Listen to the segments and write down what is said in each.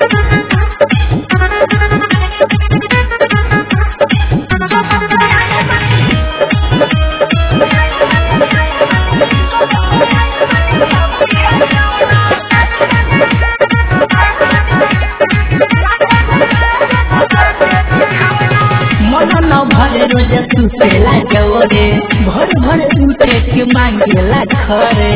मन न भरे रोज सुतेला जवरे भर भर उठे के मांगेला खरे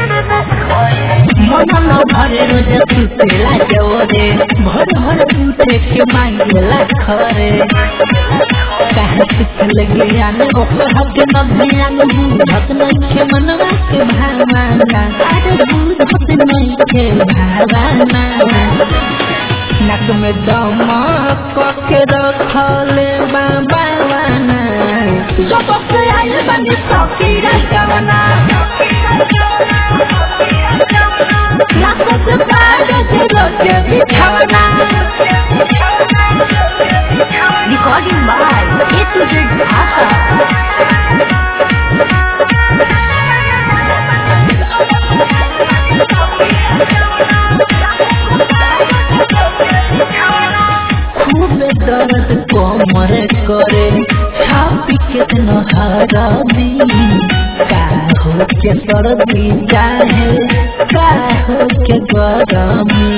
मन न भरे रोज सुतेला जवरे भर भर उठे के मांगेला खरे कहाँ सिखल ज्ञान ओकर हक न ध्यान बुझत नइखे मनवा के भावना अरे बुझत नइखे भावना नक में दमक के रखले बाबाना जब से आइल बनी सकीरा जवना नक से पार से रोके बिछवना Recording by A to Z Dhaka. खूब दर्द कमर करे छापी के नहरदी का हो के सर्दी चाहे का हो के गरमी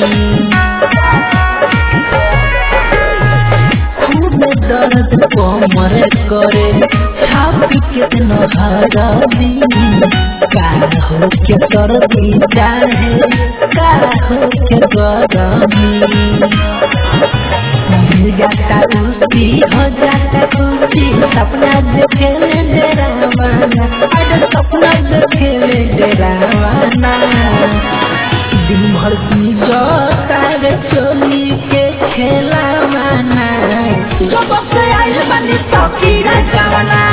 खूब दर्द कमर करे छापी के नहरदी का हो के सर्दी चाहे का हो के गरमी मिल जाता उसी हो जाता खुशी सपना देखेले डरावाना अरे सपना देखेले डरावाना दिन भर की जो तारे चोली के खेलावाना जब से आइल बनी सकीरा जवाना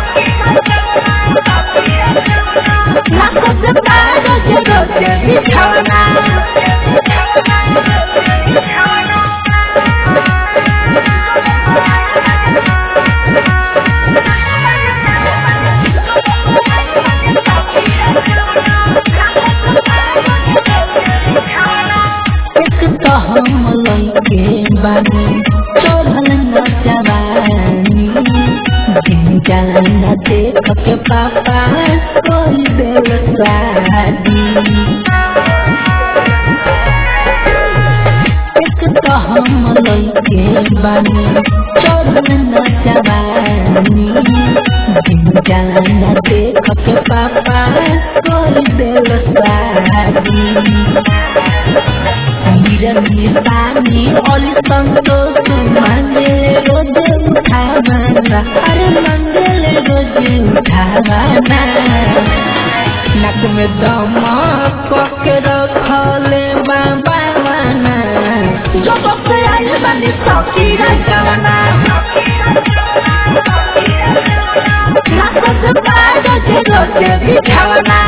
नाक से तार के रोके बिछावना एक तो हम लइके बानी चोभल न जवानी दिन जाना देख के पापा कोई दिल शादी एक तो हम लइके बानी चोभल न जवानी दिन जाना देख के पापा कोई दिल शादी निरंजन पानी ओली संतोष मंगले रोज उठावाना अरे मंगले रोज उठावाना नक में दमक के रखले बाबावाना जब से आइल बनी सकीरा जवाना नक से पार के रोज बिछावना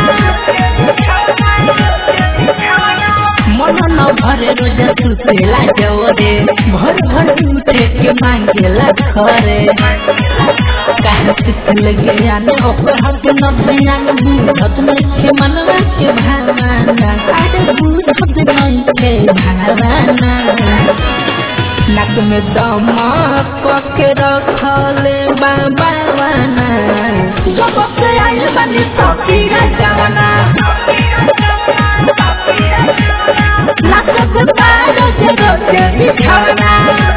मन न भरे रोज सुतेला जवरे भर भर उठे के मांगेला खरे कहाँ सिखल ज्ञान ओकर हक न ध्यान बुझत नइखे मनवा के भावना अरे बुझत नइखे भावना नक में दमक के रखले बाबावाना जब से आइल बनी सकीरा जवाना नाक से पार के रोके बिछावना